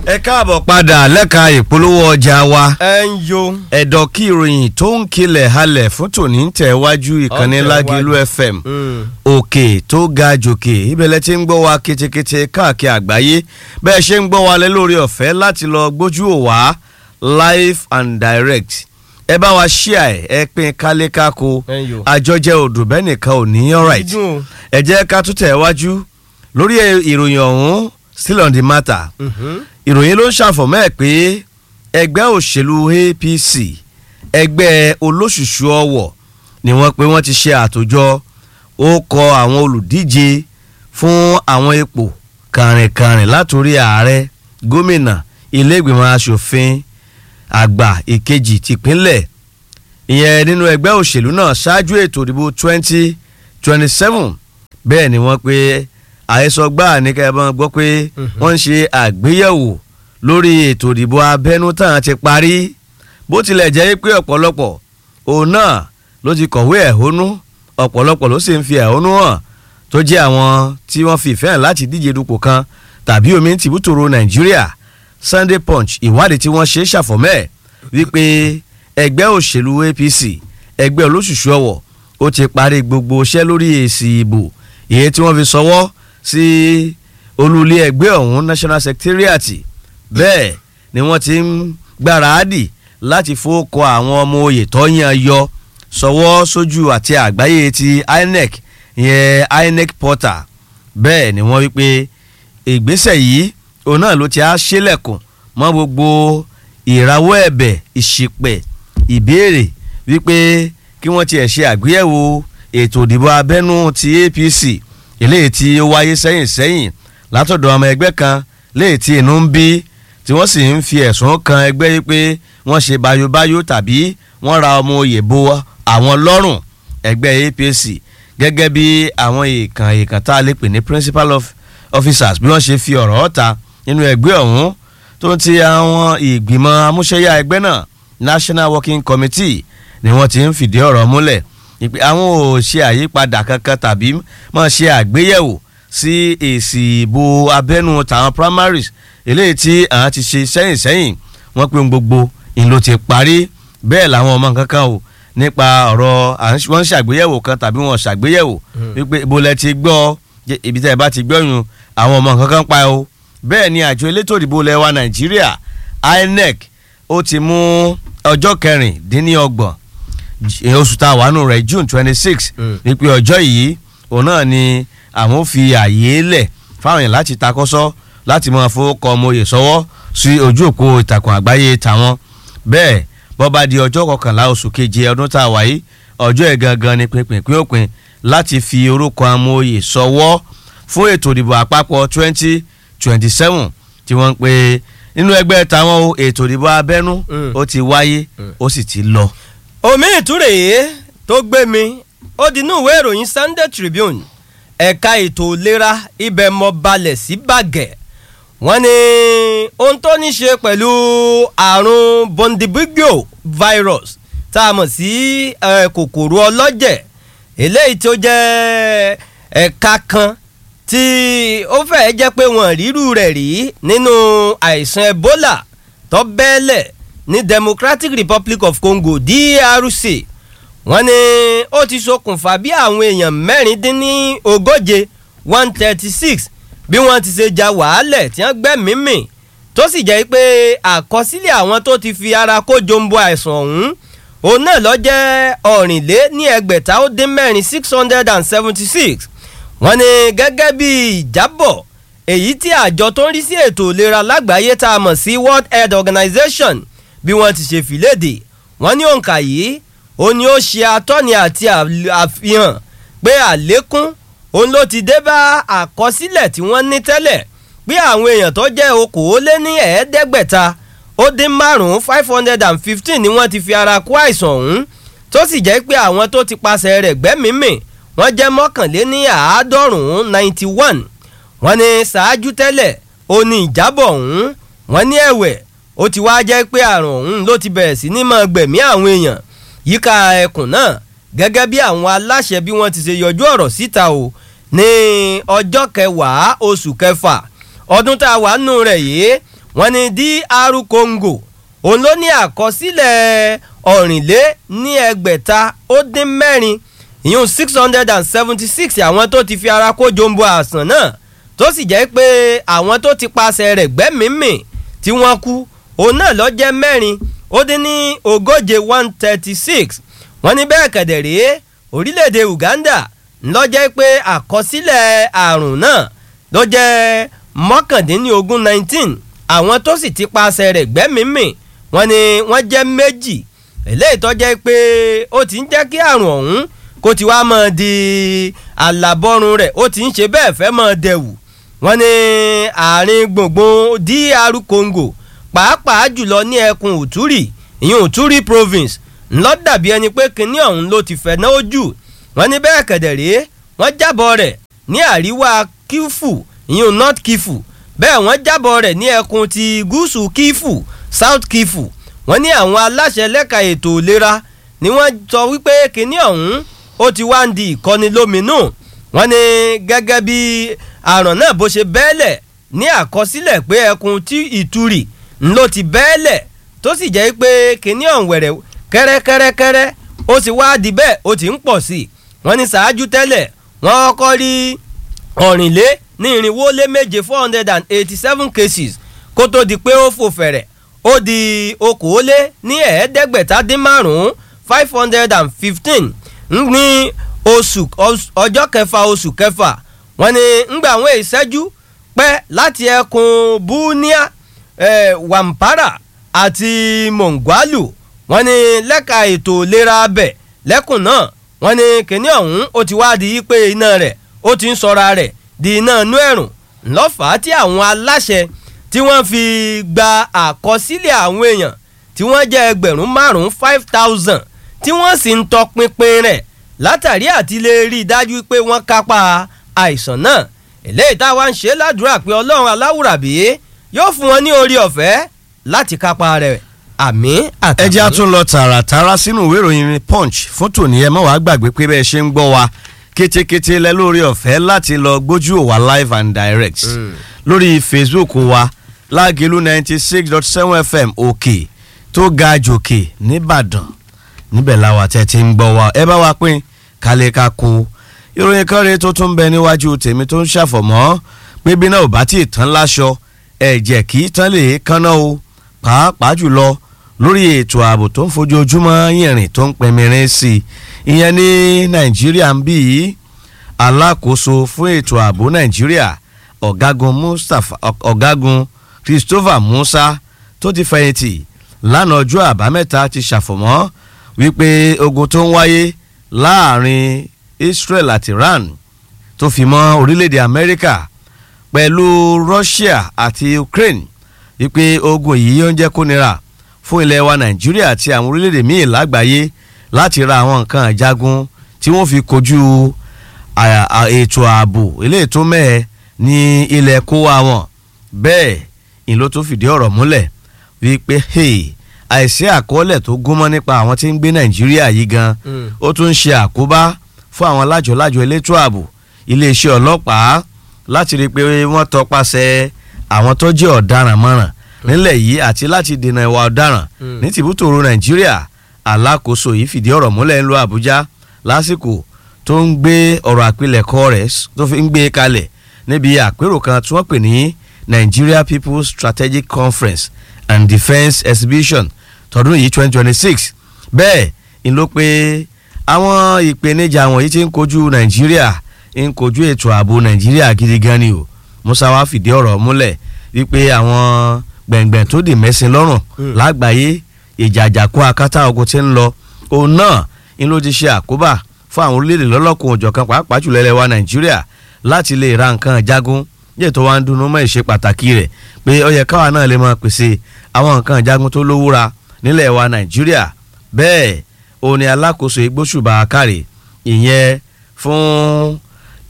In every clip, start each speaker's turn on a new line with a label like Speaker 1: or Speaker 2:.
Speaker 1: ẹ káàbọ̀ padà lẹ́ka ìpolówó ọjà wa
Speaker 2: ẹ ń yo.
Speaker 1: ẹ̀dọ̀ kí ìròyìn tó ń kilẹ̀ halẹ̀ fún tòní ń tẹ̀ wájú ìkànnì
Speaker 2: Ó tẹ̀
Speaker 1: lágẹ̀lú
Speaker 2: wájú.
Speaker 1: fm
Speaker 2: Mm.
Speaker 1: òkè tó ga jòkè ìbẹ̀lẹ̀ tí ń gbọ́ wa ketekete káàkiri àgbáyé bẹ́ẹ̀ ṣe ń gbọ́ wa lé lórí ọ̀fẹ́ láti lọ gbójú ò wá live and direct ẹ bá wa ṣíà ẹ ẹ pín kálékáko
Speaker 2: Ẹ ń yo.
Speaker 1: àjọjẹ odò bẹ́ẹ̀ nìkan ò ní alright
Speaker 2: Dídùn o.
Speaker 1: ẹ jẹ́ ká tún tẹ̀ wájú lórí ìròyìn ọ̀hún still on the matter
Speaker 2: Mhm.
Speaker 1: ìròyìn ló ń ṣàfọ̀mọ́ ẹ̀ pé ẹgbẹ́ òṣèlú APC ẹgbẹ́ olóṣùṣù ọwọ̀ ni wọ́n pé wọ́n ti ṣe àtòjọ ó kọ àwọn olùdíje fún àwọn ipò kàrìnkàrìn látòrí ààrẹ gómìnà ilé-ìgbìmọ̀ asòfin àgbà ìkejì tìpínlẹ̀ ìyẹn nínú ẹgbẹ́ òṣèlú náà ṣáájú ètò ìdìbò twenty twenty seven bẹ́ẹ̀ ni wọ́n pé àhesọ gbáà ní kẹ́ẹ̀bọ́n gbọ́ pé wọ́n ń ṣe àgbéyẹ̀wò lórí ètò ìdìbò abẹ́nú tàn ti parí bó tilẹ̀ jẹ́ pé ọ̀pọ̀lọpọ̀ òun náà ló ti kọ̀wé ẹ̀hónú ọ̀pọ̀lọpọ̀ ló sì ń fi ẹ̀hónú hàn tó jẹ́ àwọn tí wọ́n fi ìfẹ́ hàn láti díje dupò kan tàbí omi ń tìbútòrò nàìjíríà Sunday Punch ìwádìí tí wọ́n ṣe ṣàfọ̀mẹ́ wípé ẹgbẹ́ òṣèlú APC ẹgbẹ́ olóṣùṣù ọwọ̀ ó ti parí gbogbo iṣẹ́ lórí èsì ìbò èyí tí wọ́n fi sọwọ́ sí olúlé ẹgbẹ́ ọ̀hún National Secretariat bẹ́ẹ̀ ni wọ́n ti ń gbáradì láti fowókọ àwọn ọmọ oyè tó yàn yọ sọwọ́ sójú àti àgbáyé ti INEC ìyẹn INEC portal bẹ́ẹ̀ ni wọ́n wí pé ìgbésẹ̀ yìí òun náà ló ti á ṣílẹ̀kùn mọ́ gbogbo ìrawọ́ ẹ̀bẹ̀ ìṣìpẹ̀ ìbéèrè wípé kí wọ́n tiẹ̀ ṣe àgbéyẹ̀wò ètò ìdìbò abẹ́nú ti APC eléyìí tí ó wáyé sẹ́yìn sẹ́yìn látọ̀dọ̀ ọmọ ẹgbẹ́ kan léyìí tí inú ń bí tí wọ́n sì ń fi ẹ̀sùn kan ẹgbẹ́ yìí pé wọ́n ṣe bayobayo tàbí wọ́n ra ọmọ oyè bo àwọn lọ́rùn ẹgbẹ́ APC gẹ́gẹ́ bí àwọn èèkàn èèkàn tá a lè pè ní principal of officers bí wọ́n ṣe fi ọ̀rọ̀ ọ̀ta nínú ẹgbẹ́ ọ̀hún tó ti àwọn ìgbìmọ̀ amúṣẹ́yà ẹgbẹ́ náà National Working Committee ni wọ́n ti ń fìdí ọ̀rọ̀ múlẹ̀ ìpè àwọn ò ṣe àyípadà kankan tàbí máa ṣe àgbéyẹ̀wò sí èsì ìbò abẹ́nú tàwọn primaries eléyìí tí àwọn ti ṣe sẹ́yìn sẹ́yìn wọ́n pé ohun gbogbo ìlò ti parí bẹ́ẹ̀ làwọn ọmọ kankan o nípa ọ̀rọ̀ à ń- wọ́n ń ṣàgbéyẹ̀wò kan tàbí wọ́n ṣàgbéyẹ̀wò wípé ibo lẹ ti gbọ́ jẹ́ ibi tẹ́ ẹ bá ti gbọ́ yun àwọn ọmọ kankan pa o bẹ́ẹ̀ ni àjọ elétò ìdìbò lẹ́wà Nàìjíríà INEC ó ti mú ọjọ́ kẹrìndínlọ́gbọ̀n j- oṣù tá a wà nù rẹ̀ June twenty six
Speaker 2: Mm.
Speaker 1: wípé ọjọ́ yìí òun náà ni àwọn fi àyè lẹ̀ fáwọn èèyàn láti takọ́sọ́ láti máa fowókọ ọmọ oyè sọ́wọ́ sí ojú òpó ìtàkùn àgbáyé tàwọn bẹ́ẹ̀ bó bá di ọjọ́ kọkànlá oṣù keje ọdún tá a wà yìí ọjọ́ ẹ̀ gangan ni pinpin òpin láti fi orúkọ ọmọ oyè sọ́wọ́ fún ètò ìdìbò àpapọ̀ twenty twenty seven tí wọ́n ń pè nínú ẹgbẹ́ tàwọn o ètò ìdìbò abẹ́nú
Speaker 2: Mm.
Speaker 1: ó ti wáyé ó sì ti lọ.
Speaker 2: omi ìtúrè yìí tó gbé mi ó di inú ìwé ìròyìn Sunday Tribune ẹ̀ka ètò ìlera ibẹ̀ mọ́ balẹ̀ sí bàgẹ́ wọ́n ní ohun tó ní ṣe pẹ̀lú àrùn bondibugyo virus tá a mọ̀ sí eh, kòkòrò ọlọ́jẹ̀ eléyìí tó jẹ́ ẹ̀ka kan tí ó fẹ́ẹ́ jẹ́ pé wọ́n rírú rẹ̀ rí nínú àìsàn Ebola tó bẹ́ẹ̀lẹ̀ ní Democratic Republic of Congo DRC wọ́n ní ó ti ṣokùnfà bí àwọn èèyàn mẹ́rìndínní ogóje one thirty six bí wọ́n ti ṣe ja wàhálẹ̀ tí wọ́n gbẹ́mìí mì tó sì jẹ́ pé àkọsílẹ̀ àwọn tó ti fi ara kó jombo àìsàn ọ̀hún òun náà lọ jẹ́ ọ̀rìnlé ní ẹgbẹ̀ta ó dín mẹ́rin six hundred and seventy six wọ́n ní gẹ́gẹ́ bí ìjábọ̀ èyí tí àjọ tó ń rí sí ètò ìlera lágbàáyé tá a mọ̀ sí World Health Organization bí wọ́n ti ṣe fìlédè wọ́n ní òǹkà yìí ó ní ó ṣe atọ́ni àti àl- àfihàn pé àlékún òun ló ti dé bá àkọsílẹ̀ tí wọ́n ní tẹ́lẹ̀ pé àwọn èèyàn tó jẹ́ okòóléní ẹ̀ẹ́dẹ́gbẹ̀ta ó dín márùn-ún five hundred and fifteen ni wọ́n ti fi ara kó àìsàn ọ̀hún tó sì jẹ́ pé àwọn tó ti pasẹ̀ rẹ̀ gbẹ́mìímì wọ́n jẹ́ mọ́kànléní àádọ́rùn-ún ninety one wọ́n ní ṣáájú tẹ́lẹ̀ ó ní ìjábọ̀ ọ̀hún wọ́n ní ẹ̀wẹ̀ ó ti wá jẹ́ pé àrùn ọ̀hún ló ti bẹ̀rẹ̀ sí ní máa gbẹ̀mí àwọn èèyàn yíká ẹkùn náà gẹ́gẹ́ bí àwọn aláṣẹ bí wọ́n ti ṣe yọjú ọ̀rọ̀ síta o ní ọjọ́ kẹwàá oṣù kẹfà ọdún tá a wà nù rẹ̀ yìí wọ́n ní dr congo òun ló ní àkọsílẹ̀ ọ̀rìnlé ní ẹgbẹ̀ta ó dín mẹ́rin ìyún six hundred and seventy six àwọn tó ti fi ara kó jombo àsàn náà tó sì jẹ́ pé àwọn tó ti paṣẹ rẹ̀ gbẹ́mìímì tí wọ́n kú òun náà lọ jẹ́ mẹ́rin ó dín ní ogóje one thirty six wọ́n ní bẹ́ẹ̀ kẹ̀dẹ̀ rèé orílẹ̀-èdè Uganda ńlọ jẹ́ pé àkọsílẹ̀ àrùn náà ló jẹ́ mọ́kàndínlógún nineteen àwọn tó sì ti paṣẹ rẹ̀ gbẹ́mìímì wọ́n ní wọ́n jẹ́ méjì eléyìí tó jẹ́ pé ó ti ń jẹ́ kí àrùn ọ̀hún kó ti wá mọ́ di àlàbọ̀rùn rẹ̀ ó ti ń ṣe bẹ́ẹ̀ fẹ́ mọ́ dẹ̀wù wọ́n ní àárín gbùngbùn DR Congo pàápàá jùlọ ní ẹkùn Uturi ìyẹn Uturi province ńlọ dàbí ẹni pé kinní ọ̀hún ló ti fẹ̀ náà jù wọ́n ní bẹ́ẹ̀ kẹ̀dẹ̀ rèé wọ́n jábọ̀ rẹ̀ ní àríwá Kifu ìyẹn North Kifu bẹ́ẹ̀ wọ́n jábọ̀ rẹ̀ ní ẹkùn ti gúúsù Kifu South Kifu wọ́n ní àwọn aláṣẹ lẹ́ka ètò ìlera ni wọ́n sọ wípé kinní ọ̀hún ó ti wá ń di ìkọni lóminú wọ́n ní gẹ́gẹ́ bí àrùn náà bó ṣe bẹ́ẹ̀lẹ̀ ní àkọsílẹ̀ pé ẹkùn tí ìturì ńlọ ti bẹ́ẹ̀lẹ̀ tó sì jẹ́ pé kinní ọ̀hún wẹ̀rẹ̀ kẹ́rẹ́kẹ́rẹ́kẹ́rẹ́ ó sì wá di bẹ́ẹ̀ ó ti ń pọ̀ sí i wọ́n ní ṣáájú tẹ́lẹ̀ wọ́n kọ́ rí ọ̀rìnlé ní irinwó lé méje four hundred and eighty seven cases kó tó di pé ó fò fẹ̀rẹ̀ ó di okòólé ní ẹ̀ẹ́dẹ́gbẹ̀ta dín márùn-ún five hundred and fifteen ní oṣù ọjọ́ kẹfà oṣù kẹfà wọ́n ní ngbà àwọn ìṣẹ́jú pẹ́ láti ẹkùn bunia eh, wampara àti mongwalu wọ́n ní lẹ́ka ètò ìlera abẹ lẹ́kùn náà wọ́n ní kíní ọ̀hún ó ti wá di pé iná rẹ̀ ó ti ń sọra rẹ̀ di iná inú ẹ̀rùn ńlọ́fàá tí àwọn aláṣẹ tí wọ́n fi gba àkọsílẹ̀ àwọn èèyàn tí wọ́n jẹ́ ẹgbẹ̀rún márùn-ún five thousand tí wọ́n sì ń tọpinpin rẹ̀ látàrí àti lè rí i dájú pé wọ́n kápá àìsàn náà eléyìí táwa ń ṣe ládùúrà pé ọlọ́run aláwùrábí yóò fún wọn ní orí ọ̀fẹ́ láti kápá rẹ̀ àmì àtàmì.
Speaker 1: ẹ jẹ́ a tún lọ tààràtàrà sínú ìwé ìròyìn punch fún tòní ẹ má wàá gbàgbé pé bẹ́ẹ̀ ṣe ń gbọ́ wa kétékété lẹ lórí ọ̀fẹ́ láti lọ gbójú òwa live and direct
Speaker 2: Mm.
Speaker 1: lórí facebook wa lágẹ̀lú ninety six dot seven fm òkè tó ga jòkè nìbàdàn níbẹ̀ làwọn àtẹ ti ń gbọ́ wa ẹ bá wa pín kálẹ̀ ká kó ìròyìn kan rèé tó tún bẹ níwájú tèmi tó ń ṣàfọ̀mọ́ pé bí náà ò bá tí ì tán láṣọ ẹ̀jẹ̀ kì í tán lè kánná o pàápàá jùlọ lórí ètò ààbò tó ń fojoojúmọ́ yìnrìn tó ń pẹ̀mìrín sí i ìyẹn ní nàìjíríà ń bí yìí alákòóso fún ètò ààbò nàìjíríà ọ̀gágun mustapha ọ̀gágun christopher musa tó ti fẹ̀yìntì lánàá ọjọ́ àbámẹ́ta ti ṣàfọ̀mọ́ wípé ogun tó ń wáyé láàrin israel àti iran tó fi mọ́ orílẹ̀-èdè amẹ́ríkà pẹ̀lú russia àti ukraine wípé ogun yìí ó ń jẹ́ kó nira fún ilẹ̀ wa nàìjíríà àti àwọn orílẹ̀-èdè míì lágbàáyé láti ra àwọn nǹkan àjagun tí wọ́n fi kojú à- à- ètò ààbò eléyìí tó mẹ́ẹ̀ ní ilẹ̀ kó wa wọn bẹ́ẹ̀ ni ló tó fìdí ọ̀rọ̀ múlẹ̀ wípé hey, àìsí àkọọ́lẹ̀ tó gúnmọ́ nípa àwọn tí ń gbé nàìjíríà yìí gan
Speaker 2: Mm.
Speaker 1: ó tún ń ṣe àkóbá fún àwọn lájọlájọ elétò ààbò iléeṣẹ́ ọlọ́pàá láti rí i pé wọ́n tọpasẹ̀ àwọn tó jẹ́ ọ̀daràn mọ́ràn nílẹ̀ yìí àti láti dènà ìwà ọ̀daràn
Speaker 2: Mm.
Speaker 1: ní tìbútòrò nàìjíríà alákòóso yìí fìdí ọ̀rọ̀ múlẹ̀ ńlọ àbújá lásìkò tó ń gbé ọ̀rọ̀ àpilẹ̀kọ rẹ̀ s- tó fi ń gbé kalẹ̀ níbi àpérò kan tí wọ́n pè ní nigeria people's strategic conference and defence exhibition tọdún yìí twenty twenty six bẹ́ẹ̀ ń ló pé àwọn ìpèníjà wọ̀nyí ti ń kojú nàìjíríà ń kojú ètò ààbò nàìjíríà gidi gan ni o musa wa fìdí ọ̀rọ̀ múlẹ̀ wípé àwọn gbẹ̀ngbẹ̀n tó dì mẹ́sìn lọ́rùn
Speaker 2: Mm.
Speaker 1: lágbàáyé ìjàjàkú akátá ogun ti ń lọ òun náà ń ló ti ṣe àkóbá fún àwọn orílẹ̀-èdè lọ́lọ́kùn òjọ̀kan pàápàá jùlọ ilẹ̀ wa nàìjíríà láti lè ra nǹkan jagun yìí tó wá ń dunnú mọ́ ìṣe pàtàkì rẹ̀ pé ó yẹ káwa náà lè máa pèsè àwọn nǹkan jagun tó lówó ra nílẹ̀ wa nàìjíríà bẹ́ẹ̀ òun ni alákòóso igbóṣùbà kárì ìyẹn fún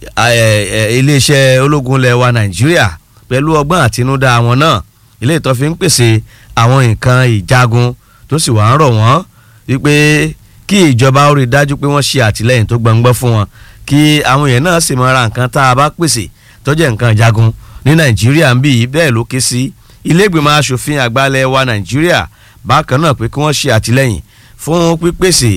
Speaker 1: ẹ, ẹ, iléeṣẹ́ ológun ilẹ̀ wa nàìjíríà pẹ̀lú ọgbọ́n àtinúdá wọn náà ilé ìtọ́ fi ń pèsè àwọn nǹkan ìjagun tó sì wà ń rọ̀ wọ́n wípé kí ìjọba ó rí i dájú pé wọ́n ṣe àtìlẹ́yìn tó gbọ̀ngbọ́n fún wọn kí àwọn èèyàn náà sì máa ra nǹkan tá a bá pèsè tó jẹ́ nǹkan ìjagun ní nàìjíríà ń bí yìí bẹ́ẹ̀ ló ké sí ilégbèmọ̀ asòfin àgbàlẹ̀ wa nàìjíríà bákan náà pé kí wọ́n ṣe àtìlẹ́yìn fún pípèsè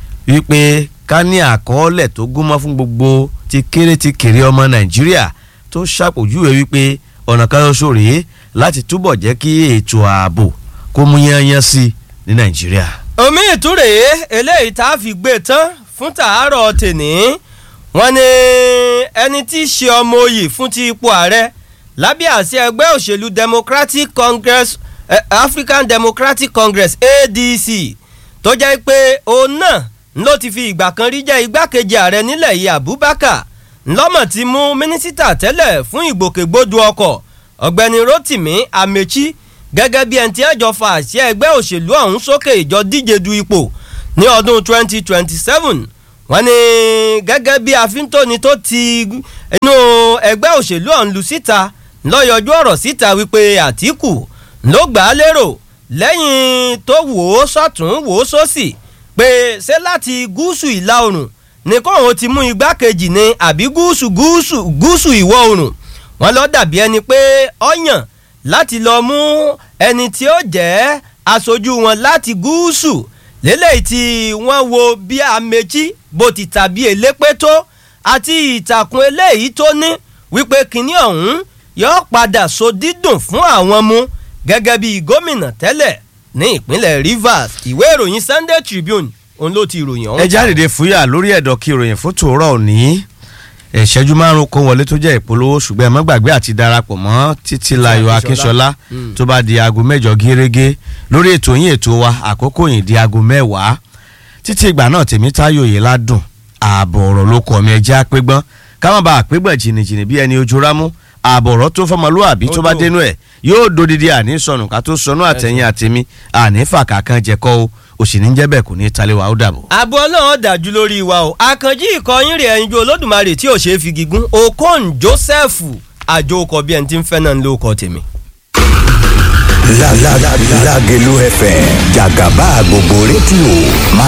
Speaker 1: wípé ká ní àkọọ́lẹ̀ tó gúnmọ́ fún gbogbo ti kéré ti kéré ọmọ nàìjíríà tó ṣàpèjúwe wípé ọ̀nà kan ṣoṣo rèé láti túbọ̀ jẹ́ kí ètò ààbò kó mú yányán sí ní nàìjíríà.
Speaker 2: omi ìtúrè eléyìí tá a fi gbé tán fún tàárọ̀ tèní wọ́n ní ẹni tí í ṣe ọmọ oyè fún ti ipò ààrẹ lábẹ́ àṣẹ ẹgbẹ́ òṣèlú democratic congress eh, african democratic congress adc tó jẹ́ pé òun náà ló ti fi ìgbà kan rí jẹ́ igbákejì ààrẹ nílẹ̀ yìí abubakar ńlọ́mọ̀ ti mú mínísítà tẹ́lẹ̀ fún ìgbòkègbodò ọkọ̀ ọ̀gbẹ́ni rotimi amechi gẹ́gẹ́ bí ẹni tí ẹjọ́ fa àṣẹ ẹgbẹ́ òṣèlú ọ̀hún sókè ìjọ díje du ipò ní ọdún 2027 wọ́n ní gẹ́gẹ́ bí àfíntóni tó ti inú ẹgbẹ́ òṣèlú ọ̀hún lu síta lọ́yọjú ọ̀rọ̀ síta wípé àtìkù ló gbà á lérò lẹ́yìn tó wò ó sọ́tún wò ó sósì pé ṣé láti gúúsù ìlà oòrùn ní kóun ti mú igbákejì ní àbí gúúsù gúúsù gúúsù ìwọ̀ oòrùn wọ́n lọ dàbí ẹni pé ọ̀yàn láti lọ mú ẹni tí ó jẹ́ aṣojú wọn láti gúúsù lélẹ́yìí tí wọ́n wo bí Amechi bó ti tàbí elépé tó àti ìtàkùn eléyìí tó ní wípé kinní ọ̀hún yóò padà so dídùn fún àwọn mu gẹ́gẹ́ bí gómìnà tẹ́lẹ̀ ní ìpínlẹ̀ Rivers ìwé ìròyìn Sunday Tribune òun ló ti ìròyìn ọ̀hún.
Speaker 1: ẹ jáde fúyà lórí ẹ̀dọ̀ kí ìròyìn fún tòórọ́ òní ìṣẹ́jú márùn kó wọlé tó jẹ́ ìpolówó ṣùgbọ́n ẹ má gbàgbé àti darapọ̀ mọ́ títílayọ̀ akínṣọlá tó bá di aago mẹ́jọ gẹ́rẹ́gẹ́ lórí ètò yín ètò wa àkókò yìí di aago mẹ́wàá títí ìgbà náà tèmi táyò yìí ládùn ààbọ̀ ọ̀rọ̀ ló kọ́ mi ẹjẹ́ àpégbọ́n ká má bàa àpégbọ̀n jìnnìjìnnì bí ẹni ojú rámú ààbọ̀ ọ̀rọ̀ tó fọmọlúwàbí tó bá dénú ẹ̀ yóò dodidi àní sọnù ká tó sọnù àtẹ̀yìn àtẹ̀mí àní fàkàkàn jẹ́kọ́ o òsì ní jẹ́ bẹ́ẹ̀ kò ní talẹ̀ wa ó dàbọ̀.
Speaker 2: àbọ̀ ọlọ́run dájú lórí wa o àkànjí ìkọyín rẹ̀ ẹ̀yinjú olódùmarè tí ò ṣeé fi gígùn okon joseph àjò ọkọ̀ bí ẹni tí ń fẹ́ náà ló kọ́ tèmi.
Speaker 3: Lágẹ̀lú FM jàgàbá gbogbo rédíò máa